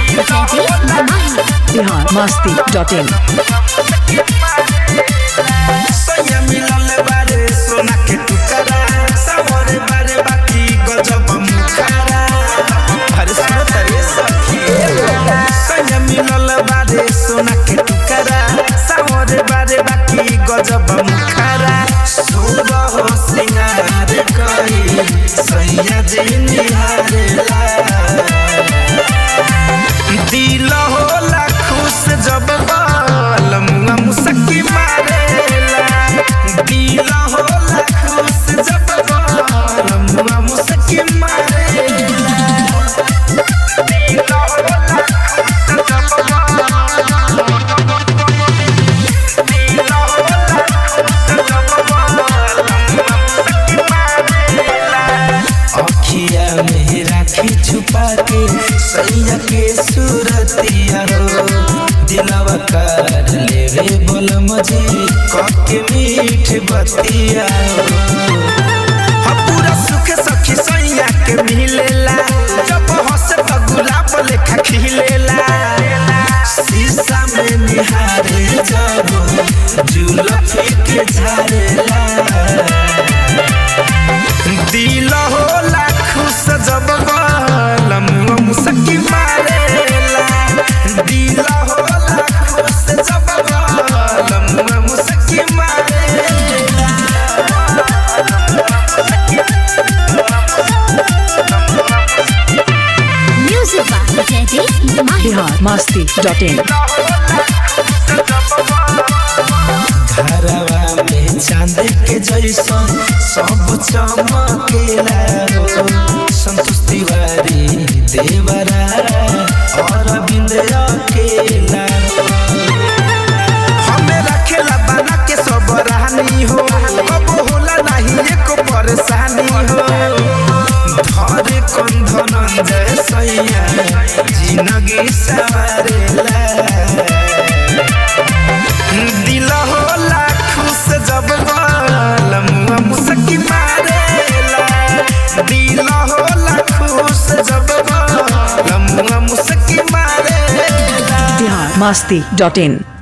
Bihar Masti dot in सोया मिलल बारे सोना के टुकड़ा सावरे बारे बाकी गजब मुखारा अरे सुनो तरे सखी सोया मिलल बारे सोना के टुकड़ा सावरे बारे बाकी गजब मुखारा सुबह हो सिंगार करी सैया जी निहारेला दिल होला खुश जब बाल मुआ मुसकी मारेला दिल होला खुश जब बाल मुआ मुसकी मारेला दिल होला खुश जब बाल दिल होला खुश जब बाल मुआ मुसकी मारेला अखिया में राखी छुपा के सैया के सूरतिया हो दिलवा कर लेवे बोल मुझे कके मीठ बतिया हो हा पूरा सुख सखी सैया के मिलेला जब हंस तो गुलाब लेखा खिलेला शीशा में निहारे जब जुलफी के झारेला दिल होला खुश जब बालम मुसकी मारेला दिल होला खुश जब बालम मुसकी मारेला बिहार मस्ती डॉट इन घरवा में चांद के जैसन सब चमकेला हो संतोष तिवारी देवरा और बिंद अकेला हमें रखेला बना के सब रानी हो अब होला नहीं एक परेशानी हो धरे कंधन जय सैया जिंदगी सवारेला दिल होला खुश जब बाल मुआ मुसकी मारेला दिल होला खुश जब बाल मुआ मुसकी मारेला बिहार मस्ती डॉट इन